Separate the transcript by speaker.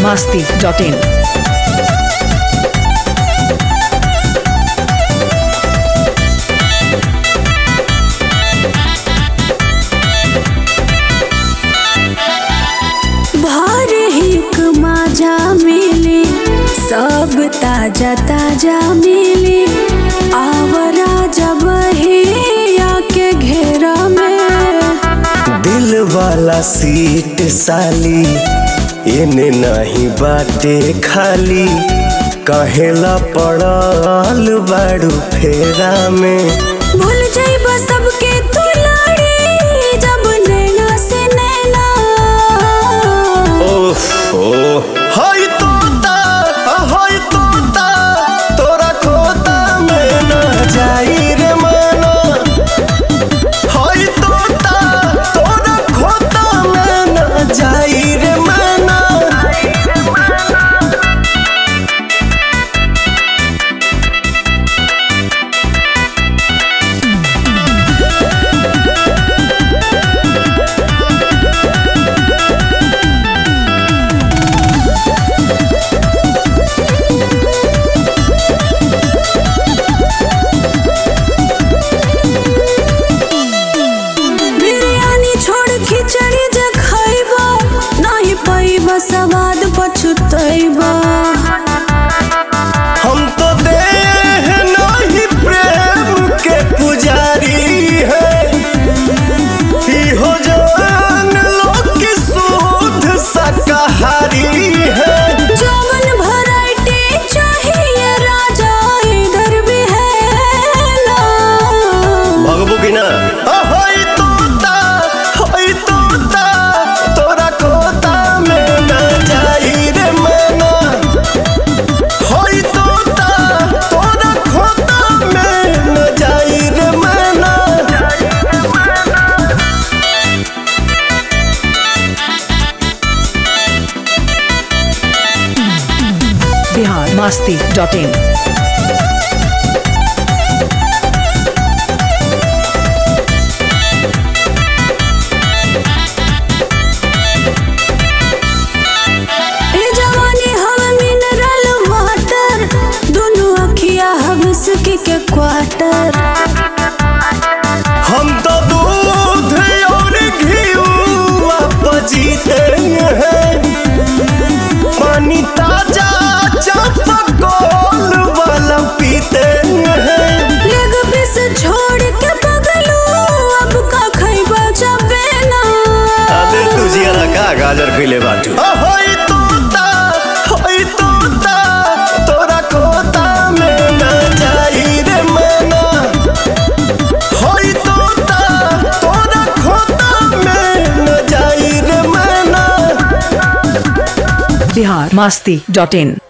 Speaker 1: masti.in.
Speaker 2: भर हिक माझा मिली सब ताजा ताजा मिली आवरा जब आके घेरा में
Speaker 3: दिल वाला सीट साली एने नहीं बाटे खाली कहेला पड़ल बाड़ू फेरा में
Speaker 2: भूल जाइब सबके तू लाड़ी जब नैना से नैना
Speaker 3: ओहो हाय तोता हाय तोता तोरा खोता में न जाई रे माना हाय तोता तोरा खोता में न जाई रे माना
Speaker 2: बिरयानी छोड़ खिचड़ी जे खैबा नहीं पैबा सवाद पछुतैबा
Speaker 3: हम तो देह नहीं प्रेम के पुजारी है हो जान लोग की शुद्ध शाकाहारी है
Speaker 2: जवन वैरायटी चाहिए राजा इधर भी है ना
Speaker 3: भगबू की ना होई तोता होई तोता तोरा कोता में न जाई रे मना होई तोता तोरा खोता में न जाई रे मना
Speaker 1: Bihar masti.in.
Speaker 2: ए जवानी हम मिनरल वाटर दोनों अखिया हवस के के क्वार्टर
Speaker 3: हम तो दूध और घीवा पजीते हैं पानी ताजा चापकोल वाला पीते हैं
Speaker 2: लेग पीस छोड़ के बगलू अब का खैबा जबे ना
Speaker 3: अबे तुझिया का गाजर खिले बाटू होई तोता होई तोता तोरा कोता में न जाई रे मना होई तोता तोरा खोता में न जाई रे मना
Speaker 1: Bihar masti.in.